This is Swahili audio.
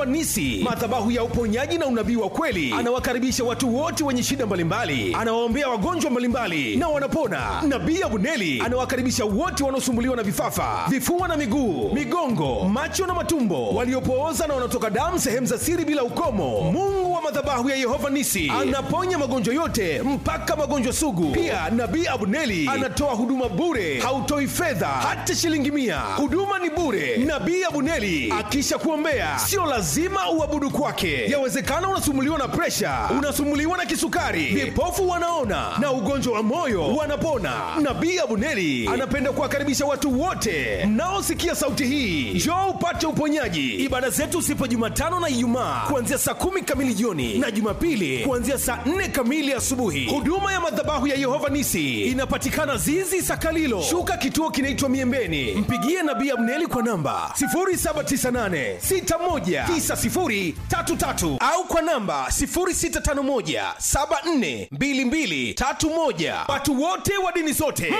Yehova Nisi, madhabahu ya uponyaji na unabii wa kweli. Anawakaribisha watu wote wenye shida mbalimbali, anawaombea wagonjwa mbalimbali na wanapona. Nabii Abuneli anawakaribisha wote wanaosumbuliwa na vifafa, vifua na miguu, migongo, macho na matumbo, waliopooza na wanaotoka damu sehemu za siri bila ukomo. Mungu wa madhabahu ya Yehova Nisi anaponya magonjwa yote mpaka magonjwa sugu. Pia Nabii Abuneli anatoa huduma bure, hautoi fedha hata shilingi mia. Huduma ni bure. Nabii Abuneli akisha kuombea, sio lazima uabudu kwake. Yawezekana unasumbuliwa na presha, unasumbuliwa na kisukari, vipofu wanaona na ugonjwa wa moyo wanapona. Nabii Abuneli anapenda kuwakaribisha watu wote mnaosikia sauti hii, njoo upate uponyaji. Ibada zetu zipo Jumatano na Ijumaa kuanzia saa kumi kamili jioni na Jumapili kuanzia saa nne kamili asubuhi. Huduma ya madhabahu ya Yehova Nisi inapatikana Zizi Sakalilo, shuka kituo kinaitwa Miembeni. Mpigie Nabii Abneli kwa namba 0798619033 au kwa namba 0651742231. Watu wote wa dini zote